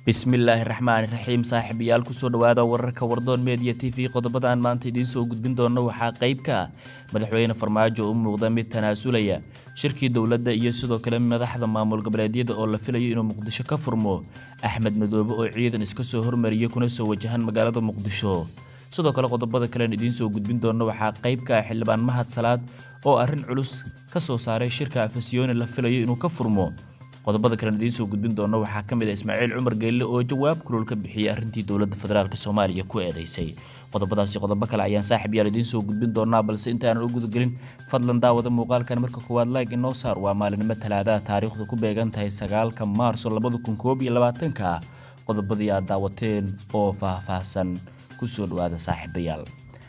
bismillaahi raxmaani raxiim saaxiibayaal kusoo dhawaada wararka wardoon media t v qodobadaan maanta idiin soo gudbin doona waxaa qayb ka ah madaxweyne farmaajo u muuqda mid tanaasulaya shirkii dowladda iyo sidoo kale madaxda maamul goboleedyada oo la filayo inuu muqdisho ka furmo axmed madoobe oo ciidan iska soo hormariyay kuna soo wajahan magaalada muqdisho sidoo kale qodobada kalean idiin soo gudbin doona waxaa qayb ka ah xildhibaan mahad salaad oo arrin culus ka soo saaray shirka afasiyooni la filayo inuu ka furmo qodobada kalen idiin soo gudbin doona waxaa ka mid ah ismaaciil cumar geelle oo jawaab kulul ka bixiyey arrintii dowladda federaalk soomaaliya ku eedeysay qodobadaasi qodobo kale ayaan saaxib yaal idiin soo gudbin doonaa balse intaanan u gudagelin fadlan daawada muuqaalkan marka koowaad laag inoo saar waa maalinimo talaadaha taariikhdu ku beegan tahay sagaalka maarso labada kun koob iyo labaatanka ah qodobadii aad daawateen oo faahfaahsan kusoo dhawaada saaxiibayaal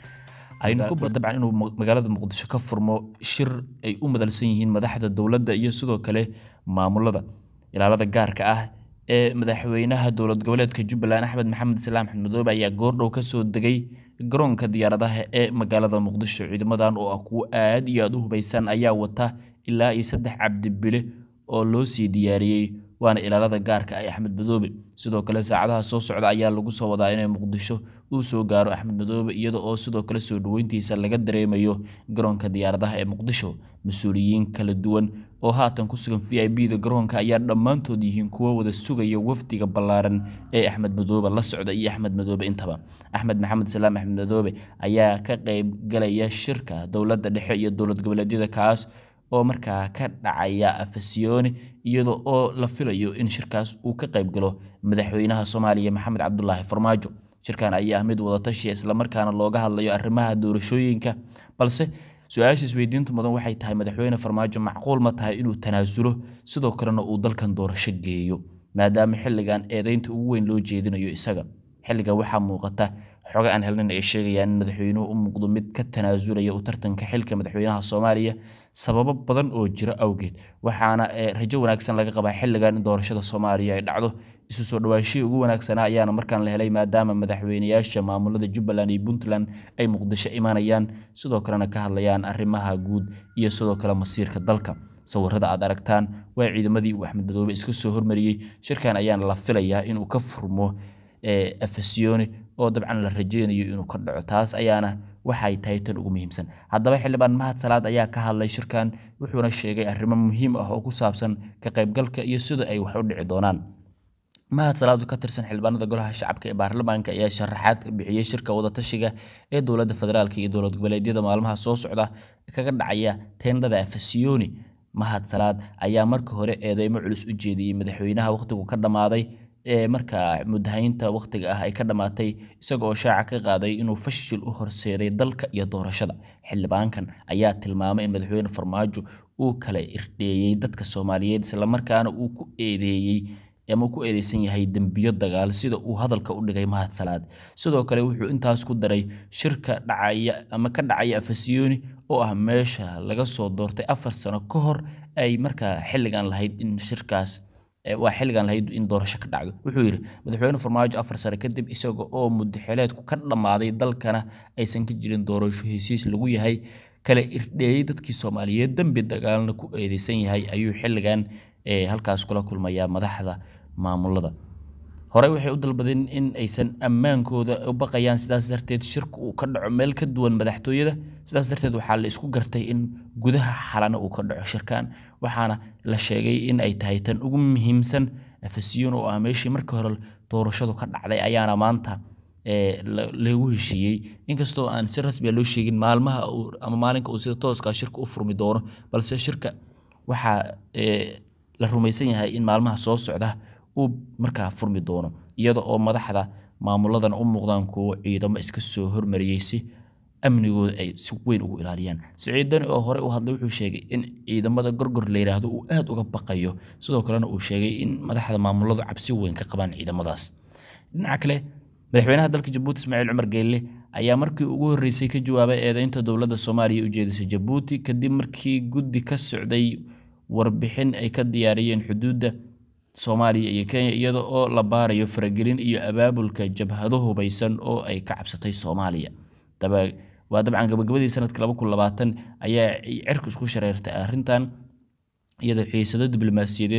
aynu ku dabcan inuu magaalada muqdisho ka furmo shir ay u madalsan yihiin madaxda dowladda iyo sidoo kale maamulada ilaalada gaarka ah ee madaxweynaha dowlad goboleedka jubbaland axmed maxamed islaam axmed madoobe ayaa goordhow kasoo degay garoonka diyaaradaha ee magaalada muqdisho ciidamadan oo ah kuwo aad iyo aad u hubaysan ayaa wata ilaa iyo saddex cabdibile oo loo sii diyaariyey waana ilaalada gaarka ah axmed madoobe sidoo kale saacadaha soo socda ayaa lagu soo wadaa inay muqdisho uu soo gaaro axmed madoobe iyada oo sidoo kale soo dhaweyntiisa laga dareemayo garoonka diyaaradaha ee muqdisho mas-uuliyiin kala duwan oo haatan ku sugan v i b da garoonka ayaa dhammaantood yihiin kuwo wada sugaya wafdiga ballaaran ee axmed madoobe la socda iyo axmed madoobe intaba axmed maxamed salaam axmed madoobe ayaa ka qayb galaya shirka dowladda dhexe iyo dowlad goboleedyada kaas oo markaa ka dhacaya afasiyooni iyada oo la filayo in shirkaas uu ka qayb galo madaxweynaha soomaaliya maxamed cabdulaahi farmaajo shirkan ayaa ah mid wadatashiya islamarkaana looga hadlayo arrimaha doorashooyinka balse su-aasha isweydiinta mudan waxay tahay madaxweyne farmaajo macquul ma tahay inuu tanaasulo sidoo kalena uu dalkan doorasho geeyo maadaama xilligan eedeynta ugu weyn loo jeedinayo isaga xilligan waxaa muuqata xoga aan helnin ay sheegayaan in madaxweynuhu u muuqdo mid ka tanaasulaya u tartanka xilka madaxweynaha soomaaliya sababo badan oo jiro awgeed waxaana rajo wanaagsan laga qabaa xilligan in doorashada soomaaliya ay dhacdo isu soo dhawaanshihii ugu wanaagsanaa ayaana markaan la helay maadaama madaxweynayaasha maamulada jubbaland iyo puntland ay muqdisho imaanayaan sidoo kalena ka hadlayaan arrimaha guud iyo sidoo kale masiirka dalka sawirada aad aragtaan waa ciidamadii uu axmed madoobe iska soo hormariyey shirkan ayaana la filayaa inuu ka furmo afasiyooni oo dabcan la rajeynayo inuu ka dhaco taas ayaana waxay tahay tan ugu muhiimsan haddaba xildhibaan mahad salaad ayaa ka hadlay shirkan wuxuuna sheegay arrimo muhiim ah oo ku saabsan ka qaybgalka iyo sida ay wax u dhici doonaan mahad salaad oo ka tirsan xildhibaanada golaha shacabka ee baarlamaanka ayaa sharaxaad ka bixiyey shirka wadatashiga ee dowladda federaalk iyo dowlad goboleedyada maalmaha soo socda kaga dhacaya teendhada afasiyooni mahad salaad ayaa marka hore eedeymo culus u jeediyey madaxweynaha wakhtigu ka dhammaaday ee markaa mudhaynta wakhtiga ah ay ka dhammaatay isaga oo shaaca ka qaaday inuu fashil u horseeday dalka iyo doorashada xildhibaankan ayaa tilmaamay in madaxweyne farmaajo uu kala irdheeyey dadka soomaaliyeed islamarkaana uu ku eedeeyey ama ku eedeysan yahay dembiyo dagaal sida uu hadalka u dhigay mahad salaad sidoo kale wuxuu intaas ku daray shirka dhacaya ama ka dhacaya afasiyooni oo ah meesha laga soo doortay afar sano ka hor ay markaa xilligan lahayd in shirkaas waa xilligan lahayd in doorasho ka dhacdo wuxuu yidhi madaxweyne farmaajo afar sano kadib isaga oo mudaxileedku ka dhammaaday dalkana aysan ka jirin doorasho hesiis lagu yahay kala irdheeyey dadkii soomaaliyeed dembi dagaalna ku eedeysan yahay ayuu xilligan halkaas kula kulmayaa madaxda maamulada horey waxay u dalbadeen in aysan ammaankooda u baqayaan sidaas darteed shirku uu ka dhaco meel ka duwan madaxtooyada sidaas darteed waxaa la isku gartay in gudaha xalana uu ka dhaco shirkan waxaana la sheegay in ay tahay tan ugu muhiimsan afasiyoon oo ah meeshii markii hore doorashadu ka dhacday ayaana maanta lagu heshiiyey inkastoo aan si rasmiya loo sheegin maalmaha ama maalinka uu sida tooska shirka u furmi doono balse shirka waxaa la rumaysan yahay in maalmaha soo socda uu markaa furmi doono iyada oo madaxda maamuladan u muuqdaan kuwo ciidamo iska soo hormariyey si amnigooda ay si weyn ugu ilaaliyaan siciid dani oo hore u hadlay wuxuu sheegay in ciidamada gorgor la yidhaahdo uu aad uga baqayo sidoo kalena uu sheegay in madaxda maamuladu cabsi weyn ka qabaan ciidamadaas dhinaca kale madaxweynaha dalka jabuuti ismaaciil cumar geelle ayaa markii ugu horreysay ka jawaabay eedeynta dowladda soomaaliya ujeedisay jabuuti kadib markii guddi ka socday warbixin ay ka diyaariyeen xuduudda soomaaliya iyo kenya iyada oo la baarayo faragelin iyo abaabulka jabhado hubaysan oo ay ka cabsatay soomaaliya waa dabcan gabagabadii sanadka laba kun labaatan ayaa cirka isku shareertay arrintan iyadoo xiisado diblomaasiyadeed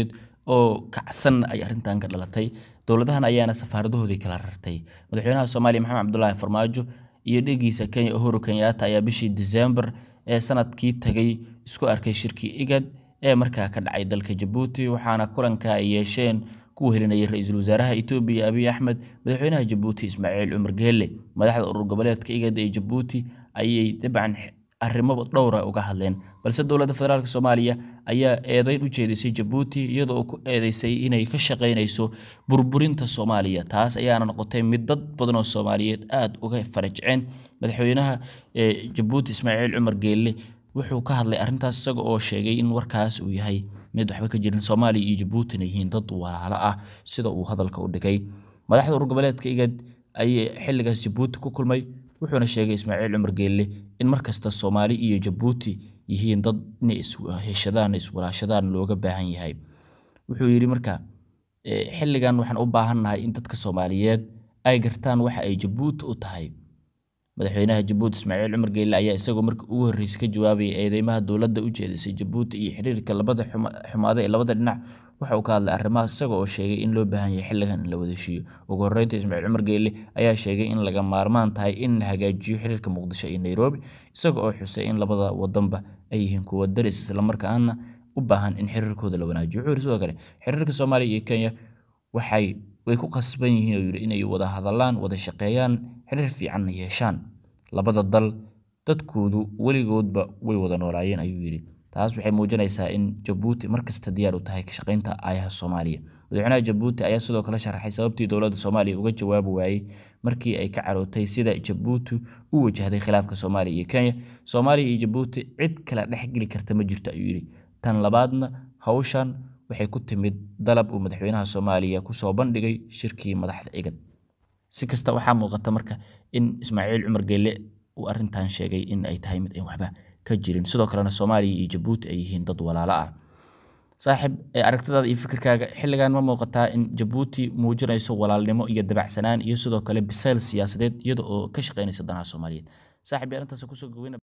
oo kacsan ay arrintan ka dhalatay dowladahan ayaana safaaradahoodii kala rartay madaxweynaha soomaaliya maxamed cabdulaahi farmaajo iyo dhegiisa kenya uhuru kenyatta ayaa bishii disembar ee sanadkii tagay isku arkay shirkii igad ee markaa ka dhacay dalka jabuuti waxaana kulanka ay yeesheen kuwa helinayay ra-iisul wasaaraha etoobiya abiy axmed madaxweynaha jabuuti ismaaciil cumar geelle madaxda urur goboleedka igad ee jabuuti ayay dabcan arrimo dhowra uga hadleen balse dowladda federaalk soomaaliya ayaa eedeyn u jeedisay jabuuti iyadoo ku eedeysay inay ka shaqaynayso burburinta soomaaliya taas ayaana noqotay mid dad badan oo soomaaliyeed aada uga farajceen madaxweynaha jabuuti ismaaciil cumar geelle wuxuu ka hadlay arrintaas isaga oo sheegay in warkaas uu yahay mid waxba ka jirin soomaaliya iyo jabuutina yihiin dad walaalo ah sida uu hadalka u dhigay madaxda urur goboleedka igad ayay xilligaas jabuuti ku kulmay wuxuuna sheegay ismaaciil cumar geelle in markasta soomaali iyo jabuuti yihiin dad inay isheshadaan iswalaashadaan looga baahan yahay wuxuu yidhi marka xilligan waxaan u baahannahay in dadka soomaaliyeed ay gartaan waxa ay jabuuti u tahay madaxweynaha jabuuti ismaaciil cumar geelle ayaa isagoo markii ugu horreysay ka jawaabayay eedeymaha dowladda u jeedisay jabuuti iyo xiriirka labada xumaada ee labada dhinac waxa uu ka hadlay arrimahaas isaga oo sheegay in loo baahan yahay xilligan in la wada heshiiyo ugu horreynta ismaaciil cumar geelle ayaa sheegay in laga maarmaan tahay in la hagaajiyo xiriirka muqdisho iyo nairobi isaga oo xusay in labada wadanba ay yihiin kuwa daris islamarkaana u baahan in xiriirkooda la wanaajiyo wuxuu yidhi sidoo kale xiriirka soomaaliya iyo kenya waxay way ku qasban yihiin oo yidhi inay wada hadallaan wada shaqeeyaan xiriir fiicanna yeeshaan labada dal dadkoodu weligoodba way wada noolaayeen ayuu yidhi taas waxay muujinaysaa in jabuuti markasta diyaar u tahay ka shaqaynta aayaha soomaaliya madaxweynaha jabuuti ayaa sidoo kale sharaxay sababtii dowladda soomaaliya uga jawaabi waayey markii ay ka carootay sida jabuuti u wajahday khilaafka soomaaliya iyo kenya soomaaliya iyo jabuuti cid kala dhexgeli karta ma jirto ayuu yidhi tan labaadna hawshan waxay ku timid dalab uu madaxweynaha soomaaliya kusoo bandhigay shirkii madaxda igad si kasta waxaa muuqata marka in ismaaciil cumar geelle uu arrintan sheegay in ay tahay mid aan waxba ka jirin sidoo kalena soomaaliya iyo jabuuti ay yihiin dad walaalo ah saaxiib aragtidaada iyo fikirkaaga xilligan ma muuqataa in jabuuti muujinayso walaalnimo iyo dabacsanaan iyo sidoo kale bisayl siyaasadeed iyada oo ka shaqaynaysa danaha soomaaliyeed saaxiib yaa intaas kusoo goweyna